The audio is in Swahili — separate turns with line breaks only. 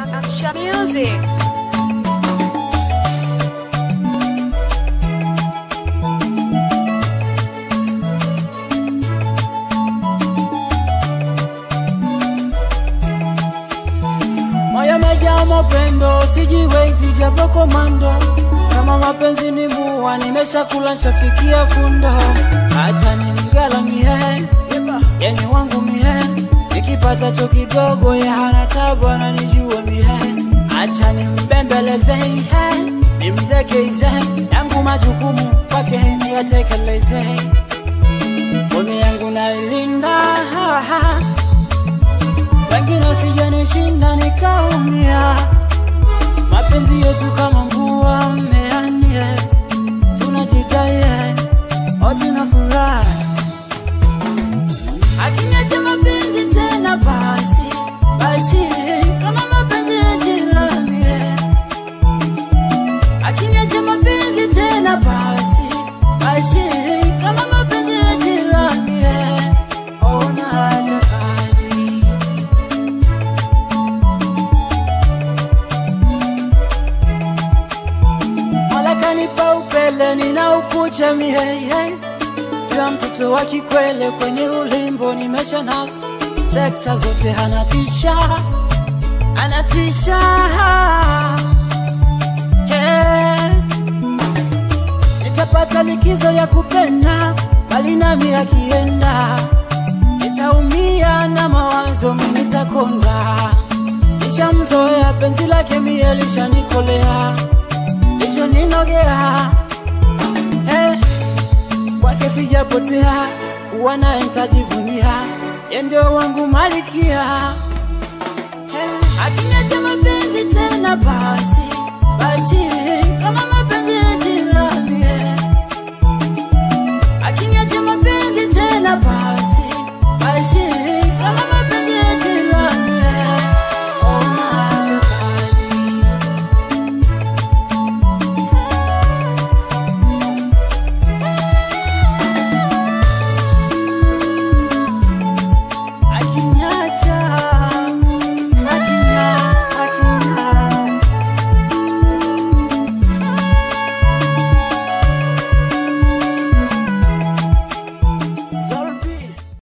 Amsha Music.
Moyo umejaa mapendo, sijiwezi japo komando. Kama mapenzi ni mua, nimeshakula shafikia fundo. Acha nimgalamie, yani wangu mie, nikipatacho kidogo ya hana tabu, ananijua mie. Acha nimbembeleze, nimdekeze, yangu majukumu kwake niyatekeleze. Ngome yangu nailinda wengine sijanishinda nikaumia. Mapenzi yetu kama mvua mmeanie, tunajitaye o tuna furaha. Akiniacha mapenzi tena basi basi, kama mapenzi ya jirani. Akiniacha mapenzi tena basi basi, kama mapenzi ya jirani. Ona haja kazi Mola kanipa upele ninaukucha mie jua mtoto wa kikwele kwenye ulimbo nimesha nasa sekta zote anatisha anatisha yeah. Nitapata likizo ya kupenda bali nami akienda nitaumia na mawazo mimi nitakonda nishamzoea penzi lake mie lishanikolea lichoninogea eh, kwake sijapotea, wanaye ntajivunia, ye ndio wangu malikia eh, akiniacha